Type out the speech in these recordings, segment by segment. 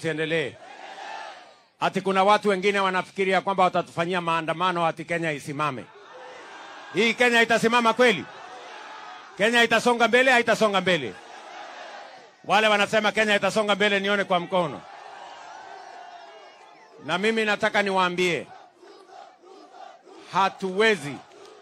tusiendelee? Ati kuna watu wengine wanafikiria kwamba watatufanyia maandamano ati Kenya isimame. Hii Kenya itasimama kweli? Kenya itasonga mbele? Haitasonga mbele? Wale wanasema Kenya itasonga mbele, nione kwa mkono. Na mimi nataka niwaambie, hatuwezi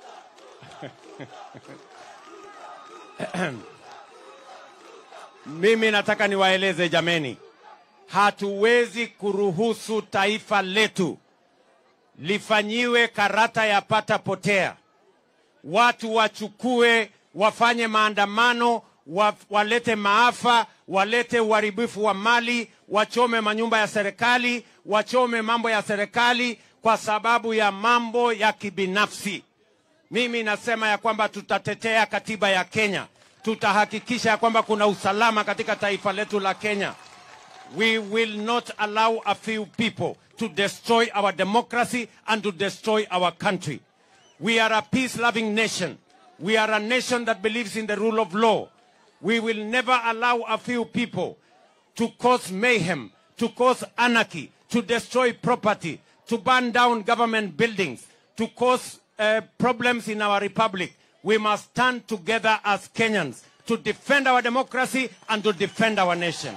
mimi nataka niwaeleze jameni, hatuwezi kuruhusu taifa letu lifanyiwe karata ya pata potea. Watu wachukue wafanye maandamano wa, walete maafa, walete uharibifu wa mali, wachome manyumba ya serikali, wachome mambo ya serikali kwa sababu ya mambo ya kibinafsi. Mimi nasema ya kwamba tutatetea katiba ya Kenya, tutahakikisha ya kwamba kuna usalama katika taifa letu la Kenya. We will not allow a few people to destroy our democracy and to destroy our country. We are a peace-loving nation. We are a nation that believes in the rule of law. We will never allow a few people to cause mayhem, to cause anarchy, to destroy property, to burn down government buildings, to cause uh, problems in our republic. We must stand together as Kenyans to defend our democracy and to defend our nation.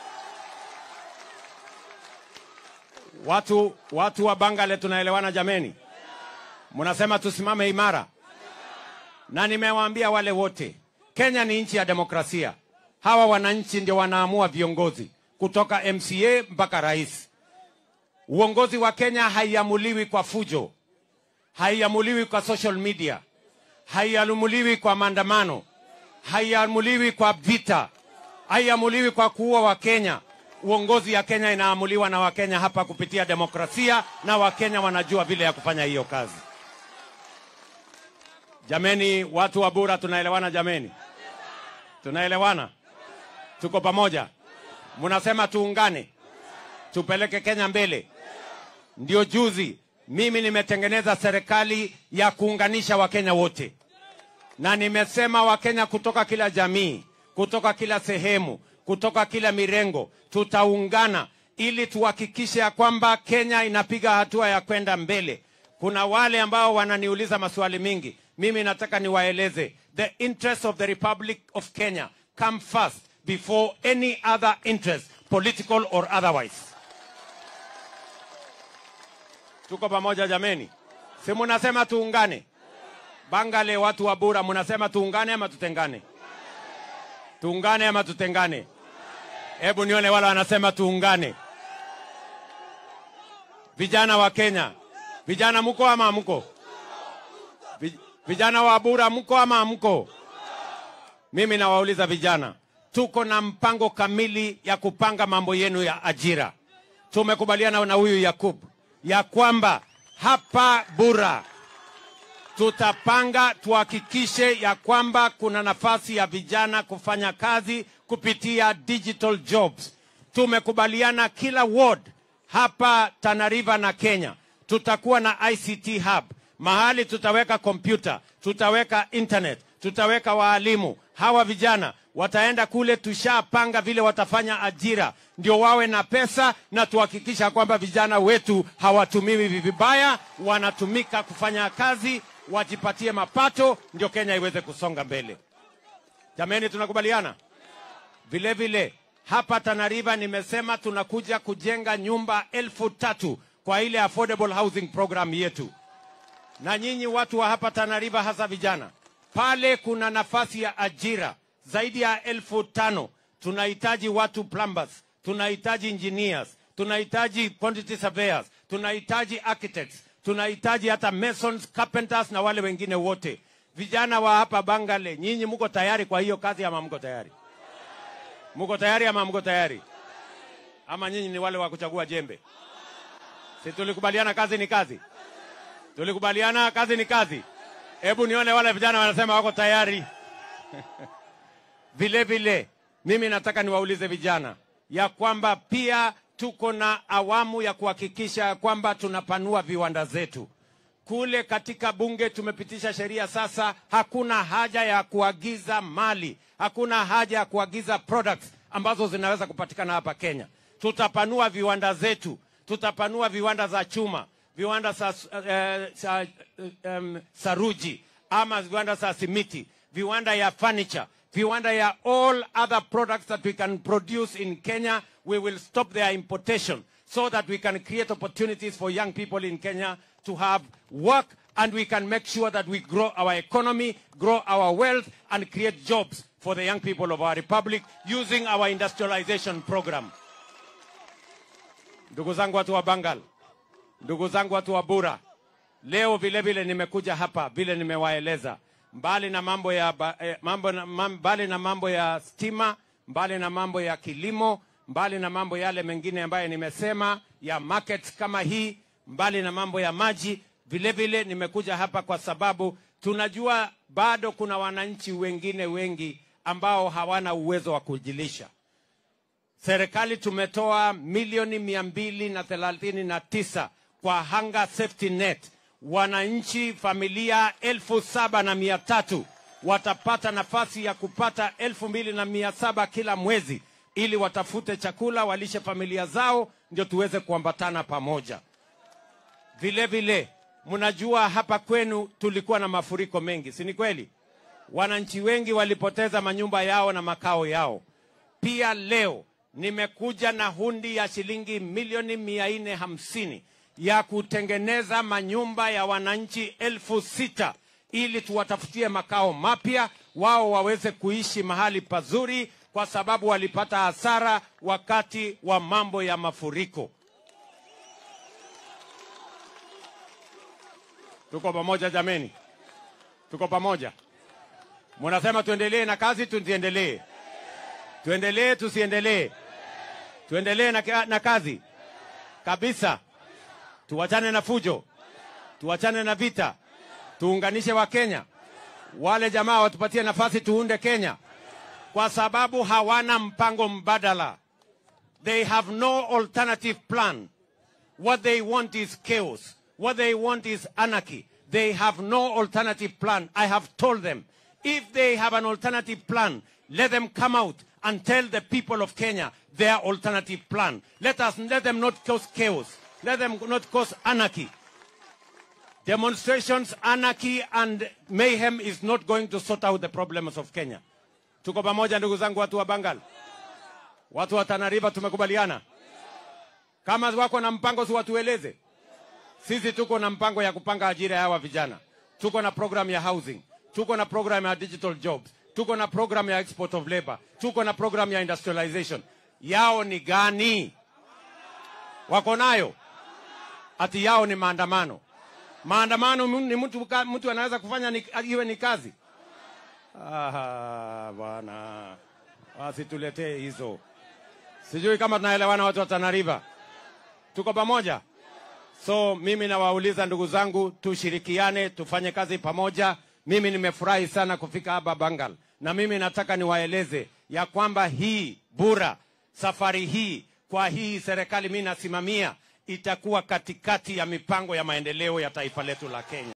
Watu, watu wa Bangale tunaelewana jameni? Mnasema tusimame imara, na nimewaambia wale wote, Kenya ni nchi ya demokrasia. Hawa wananchi ndio wanaamua viongozi kutoka MCA mpaka rais. Uongozi wa Kenya haiamuliwi kwa fujo, haiamuliwi kwa social media, haiamuliwi kwa maandamano, haiamuliwi kwa vita, haiamuliwi kwa kuua Wakenya. Uongozi ya Kenya inaamuliwa na Wakenya hapa kupitia demokrasia, na Wakenya wanajua vile ya kufanya hiyo kazi. Jameni, watu wa Bura, tunaelewana jameni? Tunaelewana? Tuko pamoja? Mnasema tuungane, tupeleke Kenya mbele. Ndio juzi mimi nimetengeneza serikali ya kuunganisha Wakenya wote, na nimesema Wakenya kutoka kila jamii, kutoka kila sehemu, kutoka kila mirengo, tutaungana ili tuhakikishe ya kwamba Kenya inapiga hatua ya kwenda mbele. Kuna wale ambao wananiuliza maswali mingi, mimi nataka niwaeleze, the interest of the Republic of Kenya come first before any other interest, political or otherwise. Tuko pamoja jameni? Si munasema tuungane? Bangale, watu wa Bura, munasema tuungane ama tutengane? Tuungane ama tutengane? Hebu nione wale wanasema tuungane. Vijana wa Kenya, vijana mko ama mko? Vi- Vijana wa Bura mko ama mko? Mimi nawauliza vijana, tuko na mpango kamili ya kupanga mambo yenu ya ajira. Tumekubaliana na huyu Yakub ya kwamba hapa Bura tutapanga tuhakikishe ya kwamba kuna nafasi ya vijana kufanya kazi kupitia digital jobs. Tumekubaliana kila ward hapa Tana River na Kenya tutakuwa na ICT hub, mahali tutaweka kompyuta, tutaweka internet, tutaweka waalimu. Hawa vijana wataenda kule, tushapanga vile watafanya ajira, ndio wawe na pesa, na tuhakikisha kwamba vijana wetu hawatumiwi vibaya, wanatumika kufanya kazi, wajipatie mapato, ndio Kenya iweze kusonga mbele. Jameni, tunakubaliana? Vile vile hapa Tana River nimesema tunakuja kujenga nyumba elfu tatu kwa ile affordable housing program yetu. Na nyinyi watu wa hapa Tana River, hasa vijana, pale kuna nafasi ya ajira zaidi ya elfu tano. Tunahitaji watu plumbers, tunahitaji engineers, tunahitaji quantity surveyors, tunahitaji architects, tunahitaji hata masons, carpenters na wale wengine wote. Vijana wa hapa Bangale, nyinyi mko tayari kwa hiyo kazi ama mko tayari? Mko tayari ama mko tayari? Ama nyinyi ni wale wa kuchagua jembe? Si tulikubaliana kazi ni kazi? Tulikubaliana kazi ni kazi. Hebu nione wale vijana wanasema wako tayari. Vile vile mimi nataka niwaulize vijana ya kwamba pia tuko na awamu ya kuhakikisha ya kwamba tunapanua viwanda zetu. Kule katika bunge tumepitisha sheria sasa, hakuna haja ya kuagiza mali, hakuna haja ya kuagiza products ambazo zinaweza kupatikana hapa Kenya. tutapanua viwanda zetu, tutapanua viwanda za chuma, viwanda za, uh, za um, saruji ama viwanda za simiti, viwanda ya furniture, viwanda ya all other products that we can produce in Kenya. We will stop their importation so that we can create opportunities for young people in Kenya to have work and we can make sure that we grow our economy, grow our wealth, and create jobs for the young people of our republic using our industrialization program. Ndugu zangu watu wa Bangal, ndugu zangu watu wa Bura, leo vile vile nimekuja hapa vile nimewaeleza, mbali na mambo ya ba- eh, mambo na, mam, mbali na mambo ya stima, mbali na mambo ya kilimo, mbali na mambo yale mengine ambayo nimesema ya markets kama hii, mbali na mambo ya maji, vile vile nimekuja hapa kwa sababu tunajua bado kuna wananchi wengine wengi ambao hawana uwezo wa kujilisha. Serikali tumetoa milioni mia mbili na thelathini na tisa kwa Hunger Safety Net. Wananchi familia elfu saba na mia tatu watapata nafasi ya kupata elfu mbili na mia saba kila mwezi ili watafute chakula walishe familia zao, ndio tuweze kuambatana pamoja. Vile vile mnajua hapa kwenu tulikuwa na mafuriko mengi, si ni kweli? Wananchi wengi walipoteza manyumba yao na makao yao. Pia leo nimekuja na hundi ya shilingi milioni mia nne hamsini ya kutengeneza manyumba ya wananchi elfu sita ili tuwatafutie makao mapya, wao waweze kuishi mahali pazuri, kwa sababu walipata hasara wakati wa mambo ya mafuriko. Tuko pamoja jameni? Tuko pamoja? Munasema tuendelee na kazi, tusiendelee? Tuendelee, tusiendelee? Tuendelee na, ka- na kazi kabisa. Tuwachane na fujo, tuwachane na vita, tuunganishe Wakenya. Wale jamaa watupatie nafasi tuunde Kenya, kwa sababu hawana mpango mbadala. They have no alternative plan. What they want is chaos. What they want is anarchy. They have no alternative plan. I have told them, if they have an alternative plan, let them come out and tell the people of Kenya their alternative plan. Let us let them not cause chaos. Let them not cause anarchy. Demonstrations, anarchy, and mayhem is not going to sort out the problems of Kenya. Tuko pamoja ndugu zangu watu wa Bangal. Watu wa Tana River tumekubaliana. Kama wako na mpango si watueleze. Sisi tuko na mpango ya kupanga ajira ya hawa vijana. Tuko na program ya housing. Tuko na program ya digital jobs. Tuko na program ya export of labor. Tuko na program ya industrialization. Yao ni gani? Wako nayo? Ati yao ni maandamano. Maandamano mu- ni mtu, ka- mtu anaweza kufanya ni, iwe ni kazi. Aha, bwana, wasituletee hizo. Sijui kama tunaelewana watu wa Tana River. Tuko pamoja? So mimi nawauliza ndugu zangu, tushirikiane, tufanye kazi pamoja. Mimi nimefurahi sana kufika hapa Bangal, na mimi nataka niwaeleze ya kwamba hii Bura, safari hii kwa hii serikali mimi nasimamia, itakuwa katikati ya mipango ya maendeleo ya taifa letu la Kenya.